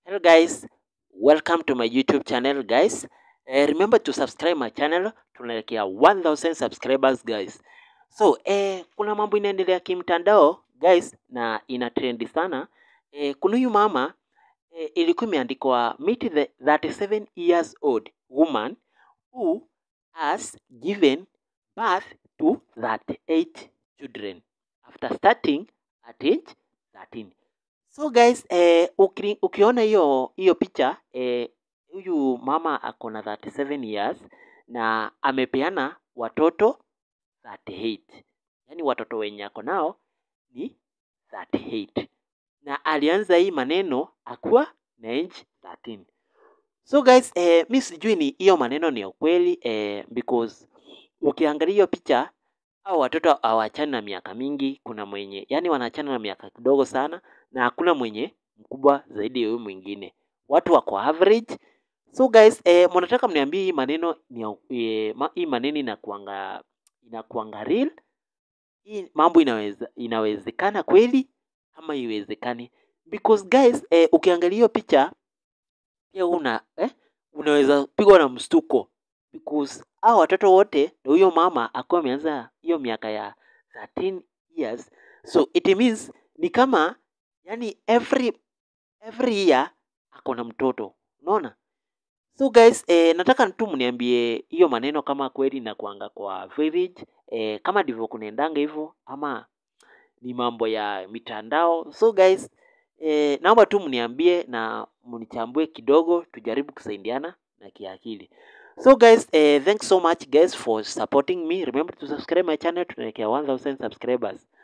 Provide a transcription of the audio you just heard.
Hello guys, welcome to my YouTube channel guys. Eh, remember to subscribe my channel, tunaelekea 1000 subscribers guys. So eh, kuna mambo inaendelea kimtandao guys na ina trendi sana. Eh, kuna huyu mama eh, ilikuwa imeandikwa meet the 37 years old woman who has given birth to 38 children after starting at age 13. So guys, eh, ukiri, ukiona hiyo hiyo picha eh, huyu mama ako na 37 years na amepeana watoto 38. Yaani watoto wenye ako nao ni 38. Na alianza hii maneno akuwa na age 13. So guys, eh, mi sijui ni hiyo maneno ni ya ukweli eh, because ukiangalia hiyo picha hao watoto hawachani na miaka mingi. Kuna mwenye yani wanachana na miaka kidogo sana, na hakuna mwenye mkubwa zaidi ya huyu mwingine. Watu wako average. So guys, eh, mnataka mniambie hii maneno ni ya- eh, ma, hii maneno inakuanga inakuanga real? Hii mambo inaweza inawezekana kweli ama iwezekani? Because guys, eh, ukiangalia hiyo picha pia una eh, unaweza pigwa na mstuko because hao watoto wote na huyo mama akuwa ameanza hiyo miaka ya 13 years so it means ni kama yani every every year ako na mtoto unaona so guys eh, nataka tu mniambie hiyo maneno kama kweli na kuanga kwa village eh, kama ndivyo kunaendanga hivyo ama ni mambo ya mitandao so guys eh, naomba tu mniambie na mnichambue kidogo tujaribu kusaidiana na kiakili so guys eh, thanks so much guys for supporting me remember to subscribe my channel tunaelekea 1000 subscribers